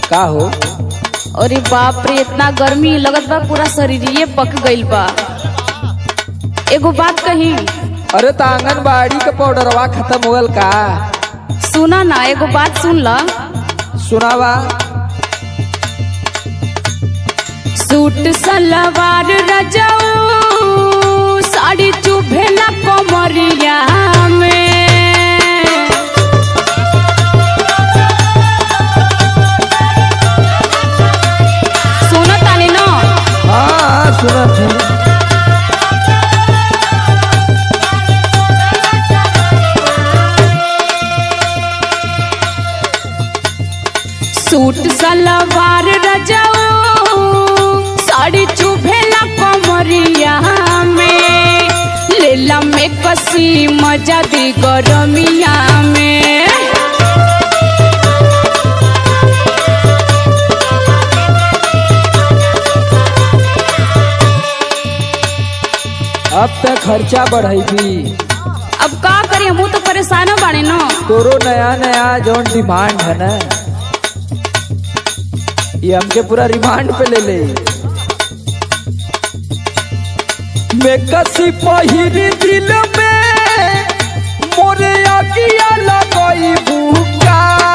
का हो अरे बाप रे इतना गर्मी लगत बा पूरा शरीरिये पक गइल बा एगो बात कही अरे त आंगनबाड़ी के पाउडरवा खत्म होगल का सुना ना एगो बात सुन ला सुनावा सूट सलवार रजाऊ साड़ी चुभे ना कमरिया में सुनो तानी ना हाँ सुनत है सूट सलवार रजाऊ साड़ी चुभेला कमरिया में लेला में कसी मजा दी गरमिया में अब तक खर्चा बढ़ेगी अब का करी हमू तो परेशान बाड़े न तोरो नया नया जौन डिमांड है ना ये हमके पूरा रिमांड पे ले ले मैं कसी पहिरी दिल में मोरे आगिया लगई भूका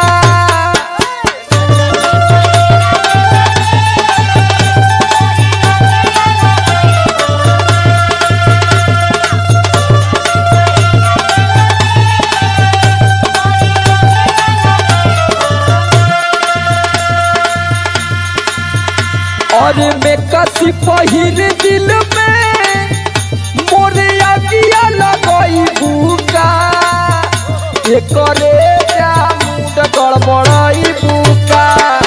और मैं कसी पहिर दिल में मोरे आगिया लगई भूका ये करे जा मुंड गड़बड़ई भूका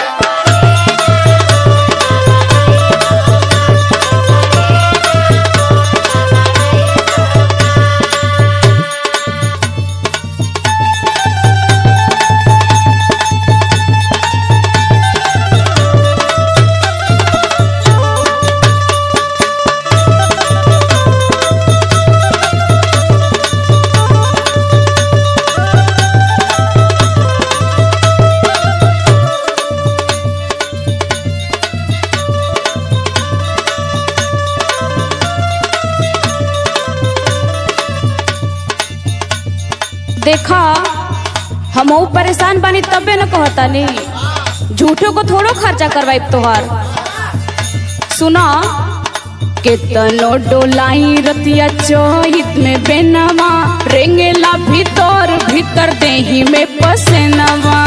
देखा हम परेशान बानी तबे न कहता नहीं झूठो को थोड़ो खर्चा करवाई तोहार सुना केतनो डोलाई रतिया चोहित में बेनवा रेंगेला भीतर भीतर देही में पसेनवा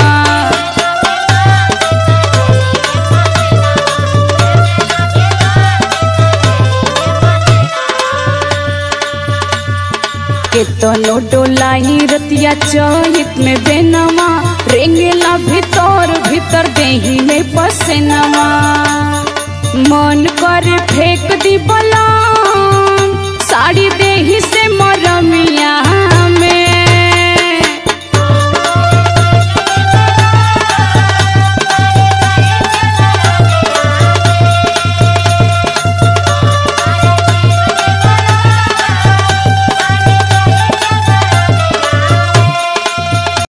केतनो डोलाई रतिया चोहित में बेनवा रेंगेला भीतर भीतर देही में पसेनवा मन कर फेंक दी बलाम साड़ी देही से मरमिया